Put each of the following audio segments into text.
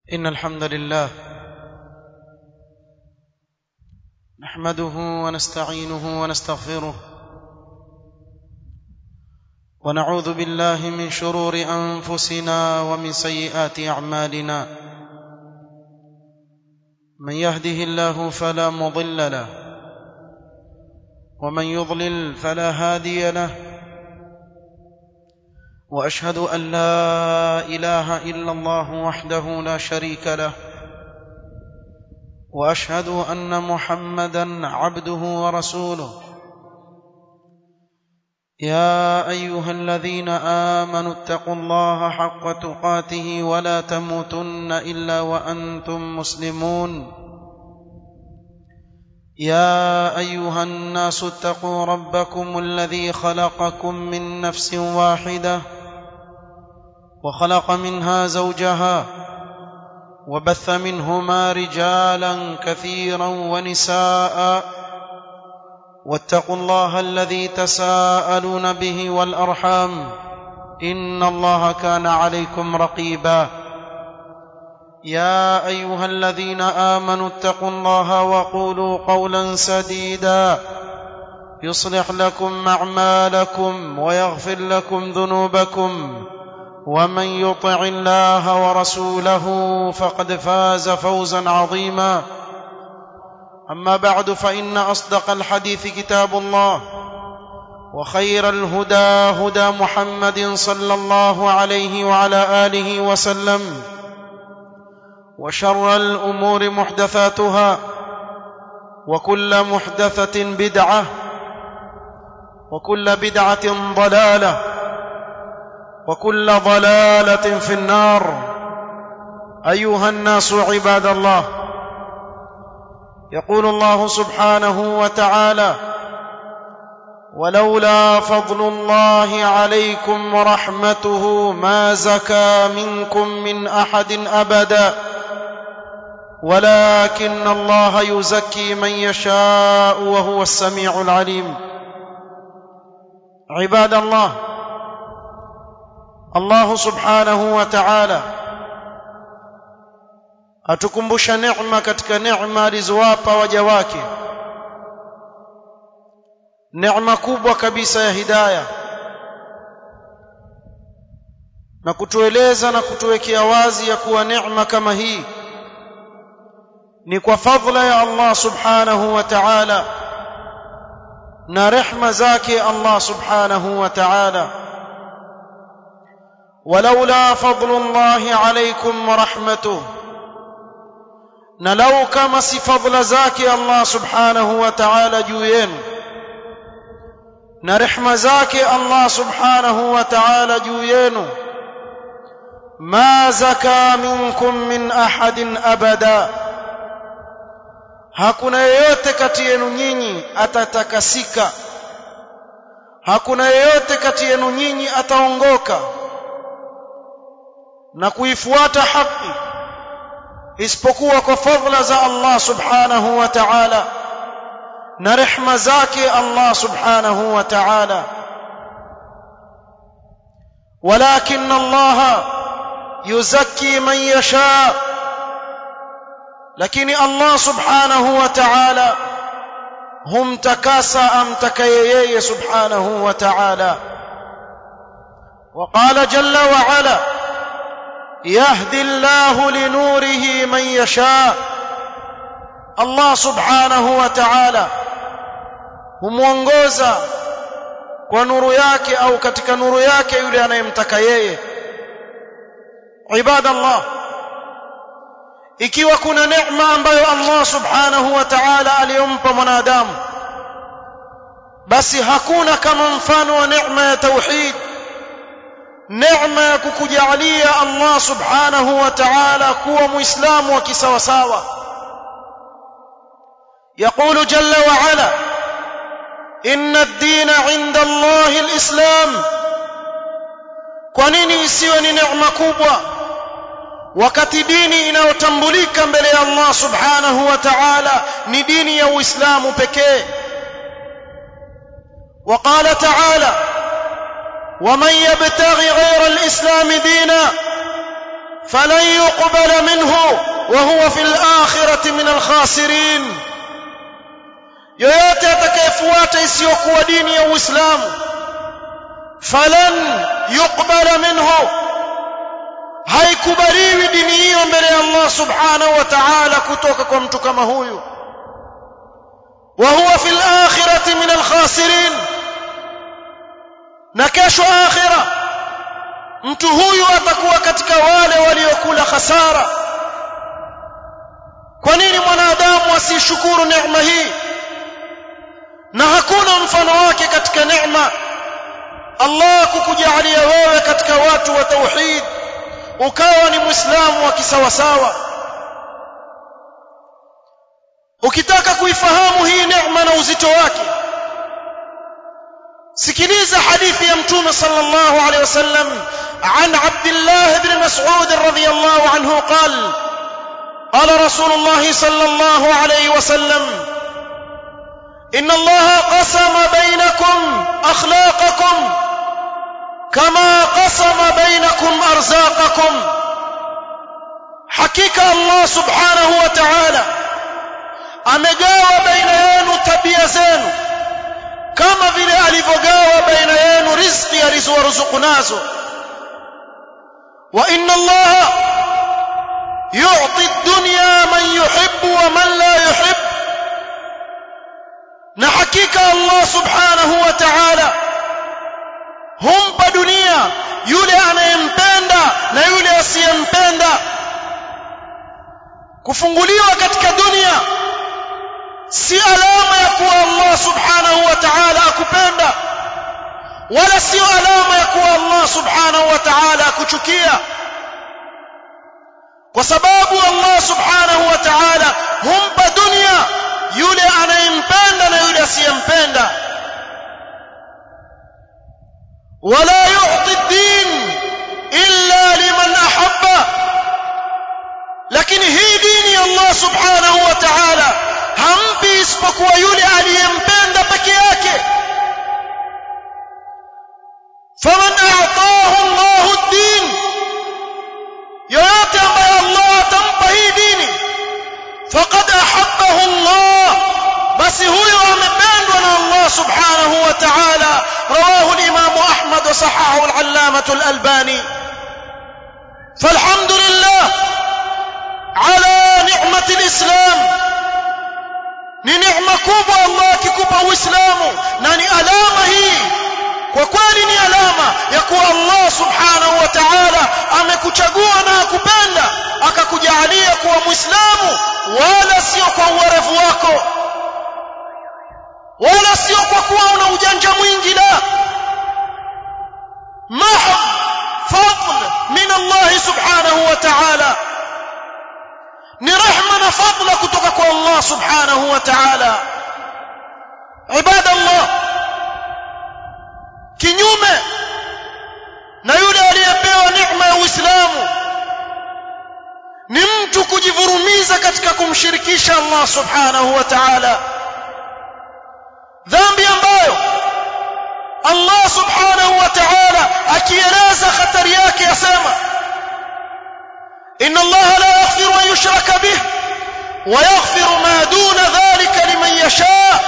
إن الحمد لله نحمده ونستعينه ونستغفره ونعوذ بالله من شرور أنفسنا ومن سيئات أعمالنا من يهده الله فلا مضل له ومن يضلل فلا هادي له واشهد ان لا اله الا الله وحده لا شريك له واشهد ان محمدا عبده ورسوله يا ايها الذين امنوا اتقوا الله حق تقاته ولا تموتن الا وانتم مسلمون يا ايها الناس اتقوا ربكم الذي خلقكم من نفس واحده وخلق منها زوجها وبث منهما رجالا كثيرا ونساء واتقوا الله الذي تساءلون به والارحام ان الله كان عليكم رقيبا يا ايها الذين امنوا اتقوا الله وقولوا قولا سديدا يصلح لكم اعمالكم ويغفر لكم ذنوبكم ومن يطع الله ورسوله فقد فاز فوزا عظيما اما بعد فان اصدق الحديث كتاب الله وخير الهدى هدى محمد صلى الله عليه وعلى اله وسلم وشر الامور محدثاتها وكل محدثه بدعه وكل بدعه ضلاله وكل ضلاله في النار ايها الناس عباد الله يقول الله سبحانه وتعالى ولولا فضل الله عليكم ورحمته ما زكى منكم من احد ابدا ولكن الله يزكي من يشاء وهو السميع العليم عباد الله Allah subhanahu wa ta'ala atukumbusha neema katika neema alizowapa waja wake neema kubwa kabisa ya hidayah na kutueleza na kutuwekea wazi ya kuwa neema kama hii ni kwa fadhila ya Allah subhanahu wa ta'ala na rehma zake Allah subhanahu wa ta'ala ولولا فضل الله عليكم ورحمته نلو كما سي فضل زاكي الله سبحانه وتعالى جوين نرحم زاكي الله سبحانه وتعالى جوين ما زكى منكم من أحد أبدا hakuna yeyote kati yenu nyinyi atatakasika hakuna yeyote kati yenu nyinyi ataongoka na kuifuata haki isipokuwa kwa fadhila za Allah subhanahu wa ta'ala na rehma zake Allah subhanahu wa ta'ala ولكن الله يزكي من يشاء لكن الله سبحانه وتعالى هم تكاسى أم تكييي سبحانه وتعالى وقال جل وعلا يهدي الله لنوره من يشاء الله سبحانه وتعالى humuongoza kwa nuru yake au katika nuru yake yule anayemtaka yeye ibadallah ikiwa kuna neema ambayo Allah subhanahu wa ta'ala aliyompa mwanadamu basi hakuna kama mfano wa neema ya tauhid neema ya kukujalia Allah subhanahu wa ta'ala kuwa muislamu wa kisawasawa يقول جل وعلا إن الدين عند الله الإسلام kwa nini isiwe ni neema kubwa wakati dini inayotambulika mbele ya Allah subhanahu wa ta'ala ni dini ya Uislamu pekee وقال تعالى ومن يبتغي غير الإسلام دينا فلن يقبل منه وهو في الآخرة من الخاسرين yoyote atakayefuata isiyokuwa dini ya Uislamu falan yuqbala minhu haikubaliwi dini hiyo mbele ya Allah subhanahu wa ta'ala kutoka kwa mtu kama huyu wa huwa fil akhirati min al khasirin na kesho akhira mtu huyu atakuwa katika wale waliokula hasara kwa nini mwanadamu asishukuru neema hii na hakuna mfano wake katika neema Allah kukujalia wewe katika watu wa tauhid ukawa ni muislamu wa kisawasawa ukitaka kuifahamu hii neema na uzito wake sikiliza hadithi ya mtume sallallahu alayhi wasallam عن عبد الله بن مسعود رضي الله عنه قال قال رسول الله صلى الله عليه وسلم ان الله قسم بينكم اخلاقكم كما قسم بينكم ارزاقكم حقيقه الله سبحانه وتعالى amegawa baina yenu tabia zenu kama vile alivyogawa baina yenu riziki alizowaruzuku nazo wa inna allaha yu'ti ad-dunya man yuhibbu wa man la yuhibbu na hakika Allah subhanahu wa ta'ala humpa dunia yule anayempenda na yule asiyempenda kufunguliwa katika dunia si alama ya kuwa Allah subhanahu wa ta'ala akupenda wala sio alama ya kuwa Allah subhanahu wa ta'ala akuchukia kwa sababu Allah subhanahu wa ta'ala humpa dunia yule anayempenda na yule asiyempenda wala yu'ti ad-din illa liman ahabba lakini hii dini ya Allah subhanahu wa ta'ala hampi isipokuwa yule aliyempenda peke yake faman a'tahu Allah ad-din yoyote ambaye Allah atampa hii dini faqad ahabbahu Allah basi huyo amependwa na Allah subhanahu wa ta'ala rawahu al-imam Ahmad wa sahahahu al-allamah al-albani فالحمد لله على نعمة الإسلام ni neema kubwa Allah akikupa Uislamu na ni alama hii kwa kweli ni alama ya kuwa Allah subhanahu wa ta'ala amekuchagua na akupenda akakujalia kuwa Muislamu wala sio kwa uwerevu wako wala sio kwa kuwa una ujanja mwingi la mahab fadl min Allah subhanahu wa ta'ala ni rehma na fadla kutoka kwa Allah subhanahu wa ta'ala ibadallah kinyume na yule aliyepewa neema ya Uislamu ni mtu kujivurumiza katika kumshirikisha Allah subhanahu wa ta'ala dhambi ambayo Allah subhanahu wa ta'ala akieleza hatari yake yasema إن الله لا يغفر أن يشرك به ويغفر ما دون ذلك لمن يشاء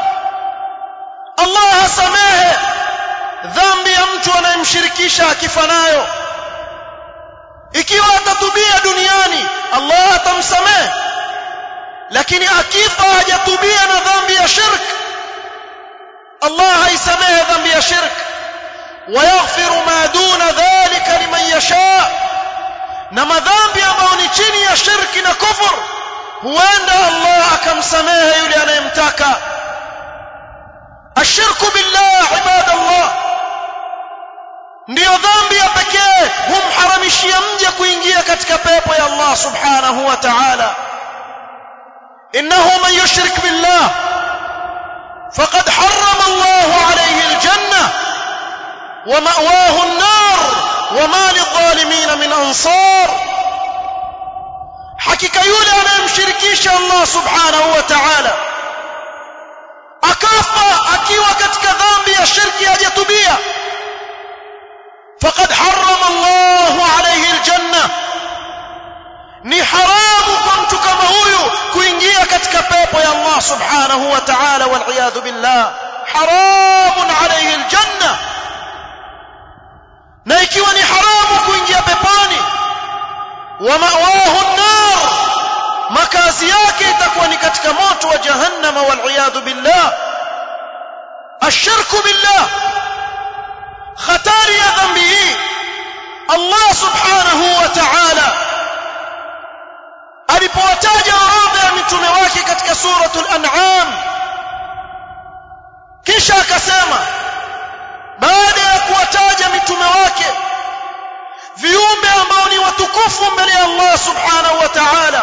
الله سماه dhambi ya mtu anayemshirikisha akifa nayo ikiwa atatubia duniani Allah atamsamehe lakini akifa hajatubia na dhambi ya shirk Allah haisamehe dhambi ya shirk ويغفر ما دون ذلك لمن يشاء na madhambi ambayo ni chini ya shirki na kufur huenda Allah akamsamehe yule anayemtaka ashirku billah ibadallah ndiyo dhambi ya pekee humharamishia mja kuingia katika pepo ya Allah subhanahu wa ta'ala innahu man yushrik billah faqad harrama Allah alayhi aljanna wa ma'wahu an-nar وما للظالمين من انصار hakika yule anayemshirikisha Allah subhanahu wa ta'ala akafa akiwa katika dhambi ya shirki hajatubia faqad harrama Allah alayhi aljanna ni haramu katika pepo ya Allah subhanahu wa ta'ala wal iyadhu billah haramun alayhi aljanna na ikiwa ni haramu kuingia peponi wa ma'wahu an-nar makazi yake itakuwa ni katika moto wa jahannama wal iyadhu billah ashirku billah hatari ya dhambi hii Allah subhanahu wa ta'ala alipowataja orodha ya mitume wake katika suratul an'am kisha akasema baada ya kuwataja mitume wake viumbe ambao ni watukufu mbele ya Allah subhanahu wa ta'ala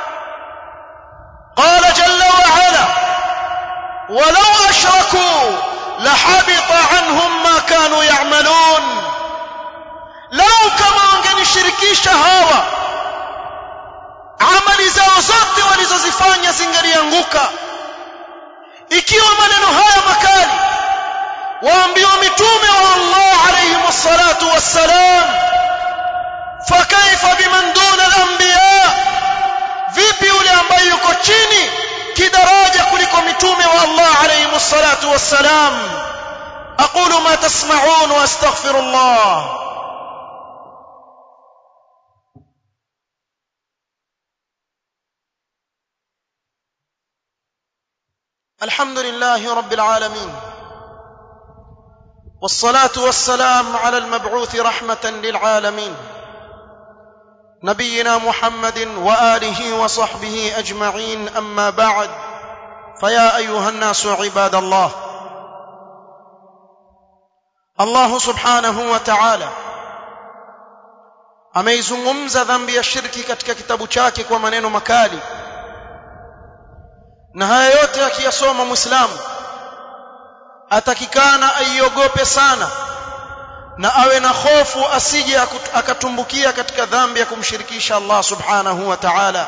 قال جل وعلا ولو أشركوا لحبط عنهم ما كانوا يعملون لو كما wangenishirikisha hawa amali zao zote walizozifanya zingalianguka ikiwa maneno haya makali waambiwa mitume wa Allah alayhi wassalatu wassalam fakaifa biman duna al-anbiya vipi yule ambaye yuko chini kidaraja kuliko mitume wa Allah alayhi wassalatu wassalam aqulu ma tasma'un wa astaghfirullah الحمد لله رب العالمين والصلاه والسلام على المبعوث رحمه للعالمين نبينا محمد واله وصحبه اجمعين اما بعد فيا ايها الناس عباد الله الله سبحانه وتعالى ameizungumza dhambi ya shirki katika kitabu chake kwa maneno makali na haya yote akiyasoma muislamu atakikana aiogope sana na awe na hofu asije akatumbukia katika dhambi ya kumshirikisha Allah subhanahu wa ta'ala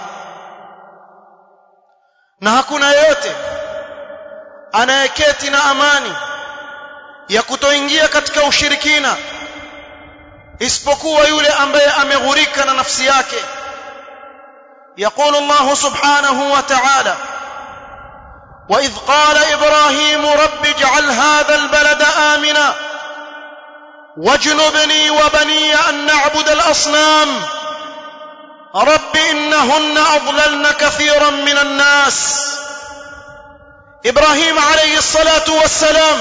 na hakuna yeyote anayeketi na amani ya kutoingia katika ushirikina isipokuwa yule ambaye ameghurika na nafsi yake يقول الله سبحانه وتعالى واذ قال ابراهيم رب اجعل هذا البلد امنا واجنبني وبني ان نعبد الاصنام رب انهن اضللن كثيرا من الناس ابراهيم عليه الصلاه والسلام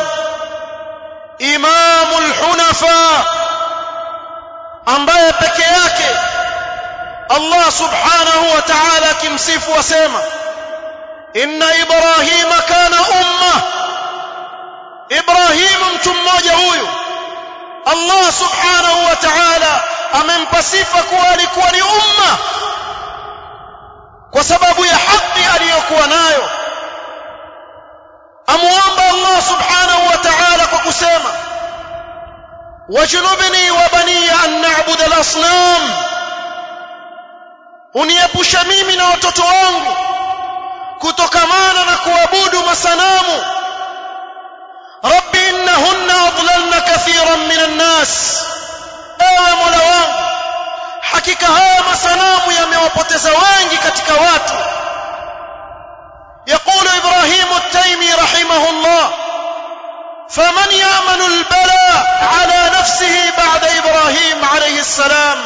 امام الحنفاء ambaye peke yake Allah subhanahu wa ta'ala kimsifu wasema inna ibrahima kana umma ibrahim mtu mmoja huyu Allah subhanahu wa ta'ala amempa sifa kuwa alikuwa ni umma kwa sababu ya haki aliyokuwa nayo amuomba Allah subhanahu wa ta'ala kwa kusema wajnubni wa bani an na'budu al-asnam uniepusha mimi na watoto wangu kutokamana na kuabudu masanamu rabbi innahunna adlalna kathiran minan nas ewe mola wangu hakika haya masanamu yamewapoteza wengi katika watu يقول إبراهيم التيمي رحمه الله فمن يأمن البلاء على نفسه بعد إبراهيم عليه السلام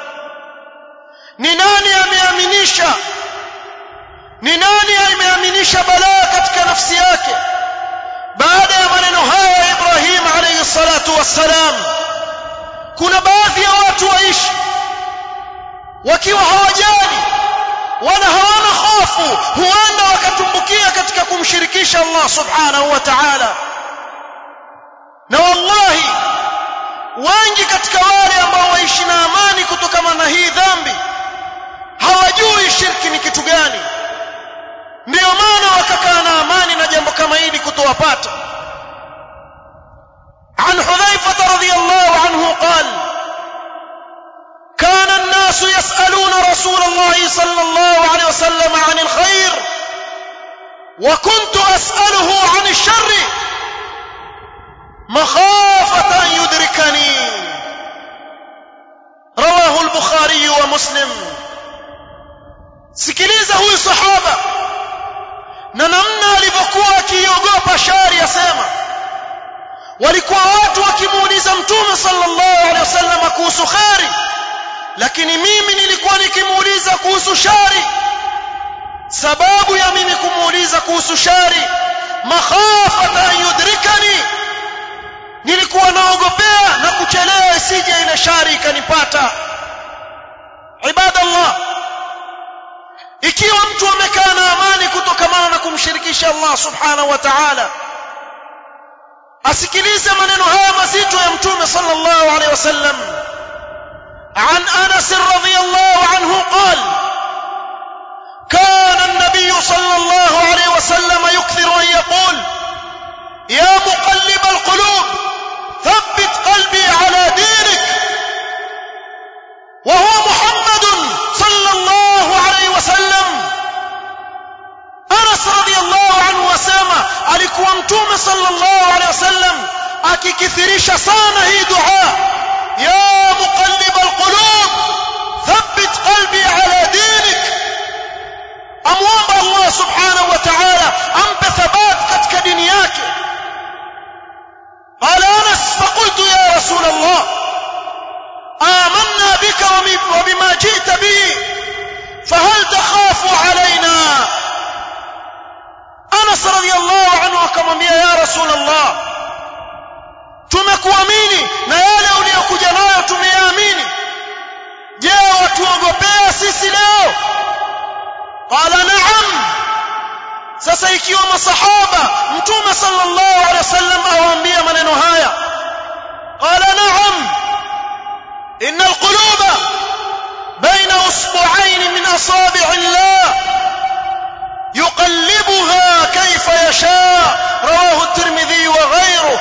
نناني أميامنيشا ni nani ameaminisha balaa katika nafsi yake baada ya maneno haya ya Ibrahim alayhi salatu wassalam kuna baadhi ya watu waishi wakiwa hawajali wala hawana hofu huenda wakatumbukia katika kumshirikisha Allah subhanahu wa ta'ala na wallahi wengi katika wale ambao waishi na amani kutokana na hii dhambi hawajui shirki ni kitu gani ndio maana wakakaa na amani na jambo kama hili kutowapata عن حذيفة رضي الله عنه قال كان الناس يسألون رسول الله صلى الله عليه وسلم عن الخير وكنت أسأله عن الشر مخافة أن يدركني رواه البخاري ومسلم سكليزة هو صحابة na namna alivyokuwa akiogopa shari asema walikuwa watu wakimuuliza mtume sallallahu alaihi wasallam kuhusu khari lakini mimi nilikuwa nikimuuliza kuhusu shari sababu ya mimi kumuuliza kuhusu shari makhafata an yudrikani nilikuwa naogopea na kuchelewa isije ile shari ikanipata ibadallah ikiwa mtu amekaa na amani kutokamana na kumshirikisha Allah subhanahu wa ta'ala asikilize maneno haya mazito ya mtume sallallahu alaihi wasallam عن انس رضي الله عنه قال كان النبي صلى الله عليه وسلم يكثر ان يقول يا مقلب القلوب ثبت قلبي على دينك وهو محمد صلى الله عليه وسلم انس رضي الله عنه وسلم alikuwa mtume sallallahu alaihi wasallam akikithirisha sana hii dua ya muqallib alqulub thabbit qalbi ala dinik amwomba Allah subhanahu wa ta'ala ampe thabat katika dini yake قال انس فقلت يا رسول الله آمنا بك وبما جئت به فهل تخاف علينا انس رضي الله عنه akamwambia ya رسول الله tumekuamini na yale uliyokuja nayo tumeyaamini je watuogopea sisi leo qala na'am sasa ikiwa masahaba mtume sallallahu alaihi wasallam awaambia maneno haya qala na'am إن القلوب بين أصبعين من أصابع الله يقلبها كيف يشاء رواه الترمذي وغيره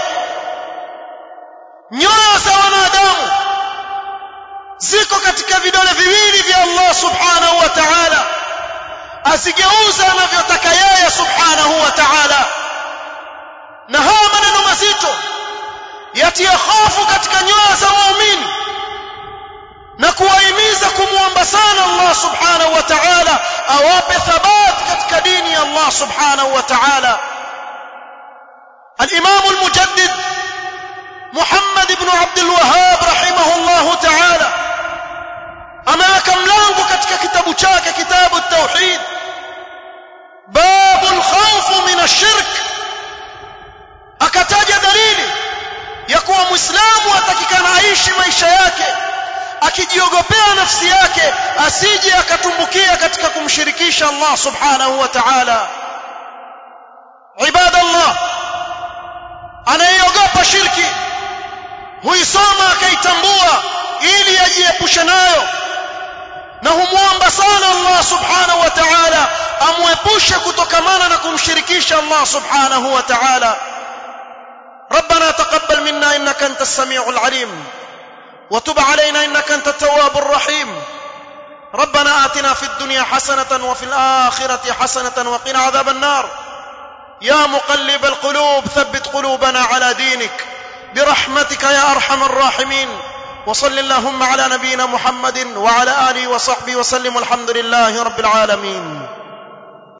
nyoyo za wanadamu ziko katika vidole viwili vya Allah subhanahu wa ta'ala asigeuza anavyotaka yeye subhanahu wa ta'ala na haya maneno mazito yatia hofu katika nyoyo za waumini na kuwahimiza kumwomba sana Allah subhanahu wa ta'ala awape thabat katika dini ya Allah subhanahu wa ta'ala الإمام المجدد محمد بن عبد الوهاب رحمه الله تعالى أما كم لانغو katika kitabu chake kitabu التوحيد باب الخوف من الشرك akataja dalili ya kuwa muislamu atakikana aishi maisha yake akijiogopea nafsi yake asije akatumbukia katika kumshirikisha Allah subhanahu wa ta'ala ibadallah anayeogopa shirki huisoma akaitambua ili ajiepushe nayo na humwomba sana Allah subhanahu wa ta'ala amwepushe kutokamana na kumshirikisha Allah subhanahu wa ta'ala ربنا تقبل منا انك انت السميع العليم وتب علينا انك انت التواب الرحيم ربنا آتنا في الدنيا حسنة وفي الآخرة حسنة وقنا عذاب النار يا مقلب القلوب ثبت قلوبنا على دينك برحمتك يا أرحم الراحمين وصل اللهم على نبينا محمد وعلى آله وصحبه وسلم والحمد لله رب العالمين